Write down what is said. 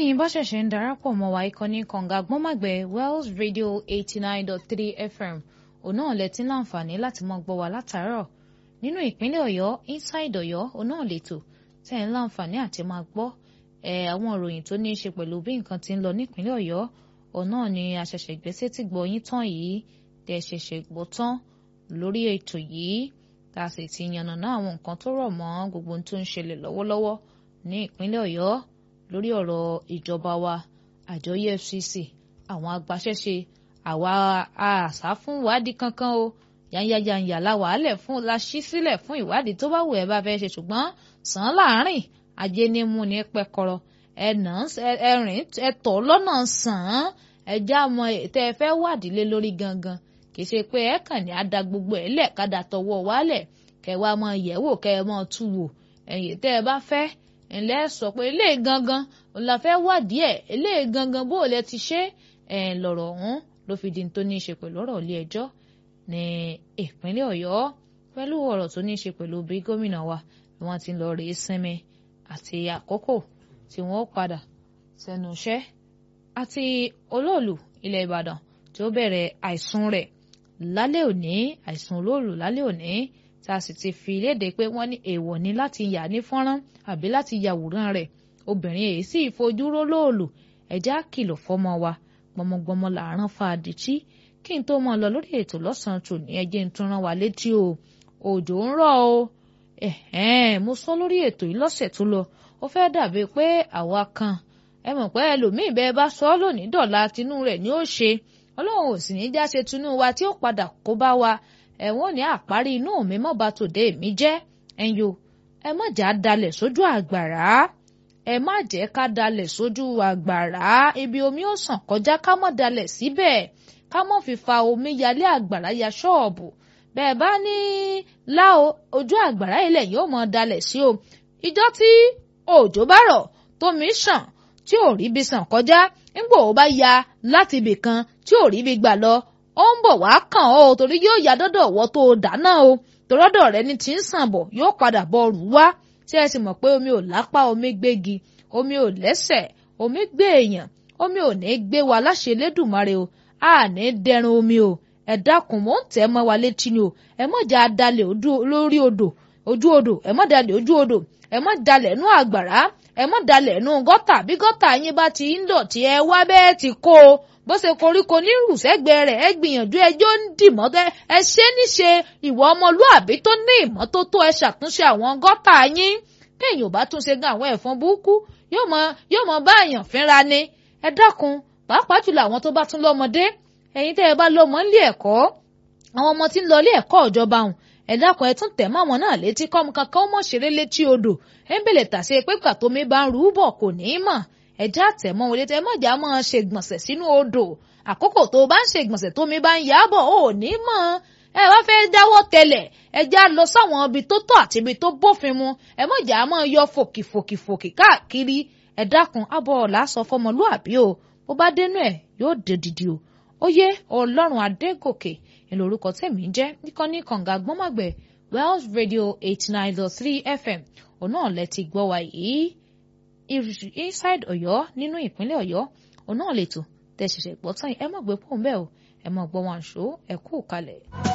bẹ́yìn bá ṣẹ̀ṣẹ̀ ń darapọ̀ mọ́ wa ìkànnì kànga gbọ́nmàgbẹ́ Wells Radio eighty nine dot three FM òun náà lẹ ti ń láǹfààní láti mọ́ gbọ́ wa látàárọ̀ nínú ìpínlẹ̀ Ọ̀yọ́ inside Ọ̀yọ́ òun náà lètò tẹ́ ń láǹfààní àti máa gbọ́ ẹ̀ àwọn ìròyìn tó ní í ṣe pẹ̀lú bí nǹkan ti ń lọ nípínlẹ̀ Ọ̀yọ́ òun náà ni àṣẹ̀ṣẹ̀ gbèsè ti gbọ́ yín tán yìí tẹ́ ṣẹ̀ṣẹ̀ gbọ́ tán lórí ètò yìí tá a sì ti yànnàná àwọn nǹkan tó rọ̀ mọ́ gbogbo ohun tó ń ṣẹlẹ̀ lọ́wọ́lọ́wọ́ ní ìpínlẹ̀ Ọ̀yọ́ lórí ọ̀rọ̀ ìjọba wa àjọ EFCC àwọn agbaṣẹ́ṣe àwa àṣà fún ìwádìí kankan o yányányányá la wàálẹ̀ fún la ṣí sílẹ̀ fún ìwádìí tó bá wù ẹ́ bá fẹ́ ṣe ṣùgbọ́n sàn án láàrin ajé ní mú ní pẹ́kọrọ ẹ̀nà ẹ̀rìn ẹ̀tọ́ lọ́nà sàn án ẹ̀já mọ tẹ́ ẹ fẹ́ wádìí lé lórí gangan kì í ṣe pé ẹ kàn ní ada gbogbo ẹ̀ lẹ̀ kádà tọwọ́ wálẹ̀ kẹ́ wá mọ yẹ̀wò kẹ́ ẹ mọ tú wò ẹ̀yìn tẹ́ ẹ bá fẹ́ ńlẹ́ sọ pé eléyìí gangan la fẹ́ wádìí ẹ̀ eléyìí gangan bó o lẹ ti ṣe ẹ̀ lọ̀rọ̀ ọ̀hún ló fi di tó ní í ṣe pẹ̀lú ọ̀rọ̀ ilé ẹjọ́ ní ìpínlẹ̀ Ọ̀yọ́ pẹ̀lú ọ̀rọ̀ tó ní í ṣe pẹ̀lú bí gómìnà wa bí wọ́n ti ń lọ rèé sinmi àti àkókò tí wọ́n padà sẹ́nu iṣẹ́ àti olóòlù ilẹ̀ Ìbàdàn tí ó bẹ̀rẹ̀ àìsùn rẹ̀ lálẹ́ òní àìsùn olóòlù lálẹ́ òní tá a sì ti fi léde pé wọ́n ní èèwọ̀ ni láti yà ní fọ́nrán àbí láti yàwòrán rẹ̀ obìnrin èyí sì fojú rólóòlù ẹ̀já kìlọ̀ fọ́mọ wa gbọmọgbọmọ làárọ̀ fàdìtì kí n tó mọ lọ lórí ètò lọ́sàn-án tò ní ẹjẹ́ ń tún rán wa létí o òjò ń rọ̀ o mo sọ lórí ètò yìí lọ́sẹ̀ tó lọ ó fẹ́ dàbí pé àwa kan ẹ mọ̀ pé ẹlòmíì bẹ́ẹ̀ bá sọ ọ́ lónìí dọ̀la tinú rẹ̀ ni ó ṣe ọlọ́run ò sì ní já ṣe tinú wa tí ó padà kó bá wa ẹ̀wọ̀n ní àparí inú mi mọ́ bá tòde mi jẹ́ ẹ̀yọ́ ẹ má jà dalẹ̀ sójú àgbàrá ẹ má jẹ́ ká dalẹ̀ sójú àgbàrá ibi omi ó sàn kọjá ká mọ́ dalẹ̀ síbẹ̀ ká mọ́ fi fa omi yalé àgbàrá ya ṣọ́ọ̀bù bẹ́ẹ̀ bá ní láò ojú àgbàrá ilẹ̀ yóò mọ́ dalẹ̀ sí o ìjọ́ tí òjò bá rọ̀ tómi sàn tí ò rí bí sàn kọjá nígbà ó bá ya láti ibì kan tí ò rí bí gbà lọ ó ń bọ̀ wá kàn ọ́ torí yóò ya dọ́dọ̀ wọ́ tó dáná o tòrọ́dọ̀ rẹ ni tí ń sàn bọ̀ yóò padà bọ̀ rù wá tí ẹ sì mọ̀ pé omi ò lápá omi gbégi omi ò lẹ́sẹ̀ omi gbé èèyàn omi ò ní gbé wa láṣẹ Elédùmarè o a ní dẹrun omi o ẹ dákun mò ń tẹ́ mọ́ wa létí ni o ẹ mọ̀ jà dalẹ̀ lórí odò ojú odò ẹ mọ̀ dalẹ̀ ojú odò ẹ mọ̀ dalẹ̀ nú àgbàrá ẹ mọ̀ dalẹ̀ nú gọ́tà bí gọ́tà yín bá ti ń dọ̀tí ẹ wá bẹ́ẹ̀ ti kó o bó ṣe koríko ní rùsẹ́gbẹ̀ẹ́ rẹ̀ ẹ gbìyànjú ẹjọ́ ń dìmọ́ ẹ ṣe níṣe ìwà ọmọlúàbí tó ní ìmọ́tótó ẹ ṣàtúnṣe àwọn gọ́tà yín kéèyàn ò bá tún ṣe gan àwọn ẹ̀fọn burúkú yóò mọ yóò mọ bá èèyàn fínra ni ẹ dákun pàápàá jùlọ àwọn tó bá tún lọ́mọdé ẹ̀yin tẹ́ ẹ bá lọ́mọ nílé ẹ̀kọ́ àwọn ọmọ tí ń lọ ilé ẹ̀kọ́ ìjọba hùn ẹ dákun ẹ tún tẹ̀ mọ́ àwọn náà létí kọ́mu kankan ó mọ̀ ṣeré létí odò ẹ ń bèlè tàṣe pé pàtó mi bá ń rú bọ̀ kò ní í mọ̀ ẹjẹ́ àtẹ̀mọ́ wọlé tẹ́ mọ̀jà máa ṣe gbọ̀nsẹ̀ sínú odò àkókò tó o bá ń ṣe gbọ̀nsẹ̀ tómi bá ń yábọ̀ ò ní mọ̀ ẹ wá fẹ́ dáwọ́ tẹlẹ̀ ẹjẹ́ á lọ sáwọn ibi tó tọ́ àti ibi tó bófin mu ẹ mọ̀jà máa yọ fòkìfòkìfòkì káàkiri ẹ dákun abọ́ ọ̀la sọ fọmọlúàbí o bó bá dénú ẹ̀ yóò dé dìdì o ó yé ọlọ́run adégòkè ìlú orúkọ tèmi ń jẹ́ níkànnì kànga gbọ́mọ̀gbẹ̀ Wells Radio eighty nine dot three FM òun náà lẹ ti gbọ́ wa yìí inside Ọ̀yọ́ nínú ìpínlẹ̀ Ọ̀yọ́ òun náà lè tò tẹ ṣẹ̀ṣẹ̀ gbọ́ tán ẹ mọ̀ gbé pọ̀ ń bẹ́ẹ̀ o ẹ mọ̀ gbọ́ wọn àṣọ ẹ kú kalẹ̀.